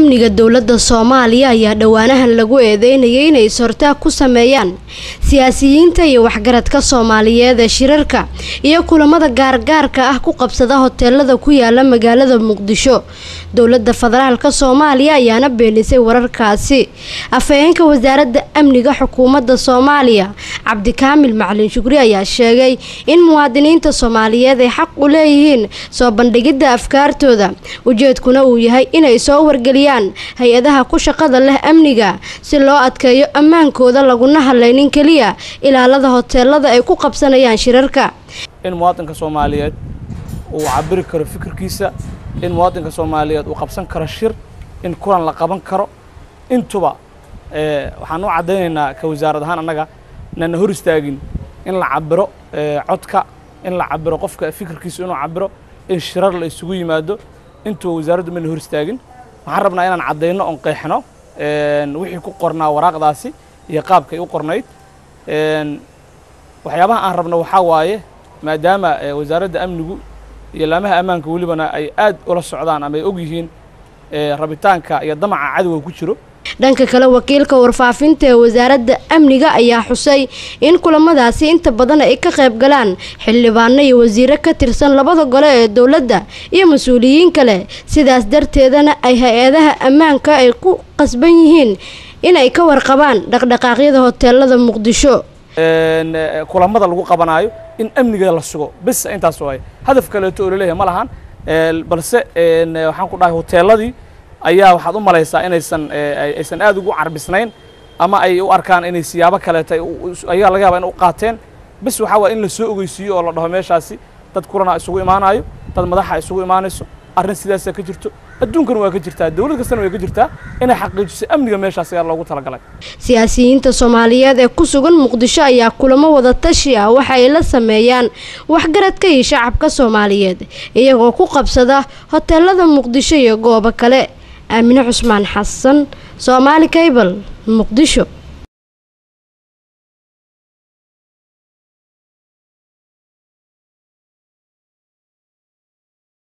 amniga dowladda soomaaliya ayaa dhowaanahan lagu eedeynayay inay is-hortaag ku sameeyaan siyaasiyiinta iyo waxgaradka soomaaliyeed ee shirarka iyo kulamada gaargaarka ah ku qabsada hoteelada ku yaala magaalada muqdisho dowladda federaalka soomaaliya ayaana beenisay wararkaasi afhayeenka wasaaradda amniga xukuumadda soomaaliya cabdikaamil macalin shukri ayaa sheegay in muwaadiniinta soomaaliyeed ay xaq u leeyihiin soo bandhigidda afkaartooda ujeedkuna uu yahay inay soo wargeliyaan hay-adaha ku shaqada leh amniga si loo adkeeyo ammaankooda laguna hadlaynin keliya ilaalada hoteelada ay ku qabsanayaan shirarka in muwaadinka soomaaliyeed uu cabiri karo fikirkiisa in muwaadinka soomaaliyeed uu qabsan karo shir in kulan la qaban karo intuba waxaan u caddaynaynaa ka wasaarad ahaan annaga nana hor istaagin in la cabiro codka in la cabiro qofka fikirkiisa inuu cabiro in shirar la isugu yimaado intuba wasaaraddu mana hor istaagin waxaan rabnaa inaan caddayno oon qeexno wixii ku qornaa waraaqdaasi iyo qaabkay u qornayd waxyaabaha aan rabno waxaa waaye maadaama wasaaradda amnigu iyo laamaha ammaanka welibana ay aad ula socdaan ama ay og yihiin rabitaanka iyo damaca cadowga ku jiro dhanka kale wakiilka warfaafinta ee wasaaradda amniga ayaa xusay in kulamadaasi inta badan ay ka qayb galaan xildhibaano iyo wasiiro ka tirsan labada gole ee dowladda iyo mas-uuliyiin kale sidaas darteedana ay hay-adaha ammaanka ay ku qasban yihiin inay ka warqabaan dhaqdhaqaaqyada hoteelada muqdisho kulamada lagu qabanaayo in amniga la sugo bis intaas waay hadaf kaleeto oo laleeyahay ma lahan balse waxaan ku dhahay hoteeladii ayaa waxaad u malaysaa inaysan aysan aad ugu carbisnayn ama ay u arkaan inay siyaabo kaleeta ayaa laga yaaba in u qaateen bis waxaa waaya in la soo ogeysiiyo oo la dhaho meeshaasi dad kulana isugu imaanayo dad madaxa isugu imaanayso arrin sidaasaa ka jirto adduunkana waa ka jirtaa dowlad kastana way ka jirtaa inay xaqiijiso amniga meeshaas ayaa loogu talagalay siyaasiyiinta soomaaliyeed ee ku sugan muqdisho ayaa kulamo wada tashi ah waxa ay la sameeyaan waxgaradka iyo shacabka soomaaliyeed iyagoo ku qabsada hoteelada muqdisho iyo goobo kale aamine cusmaan xasan soomaali cable muqdisho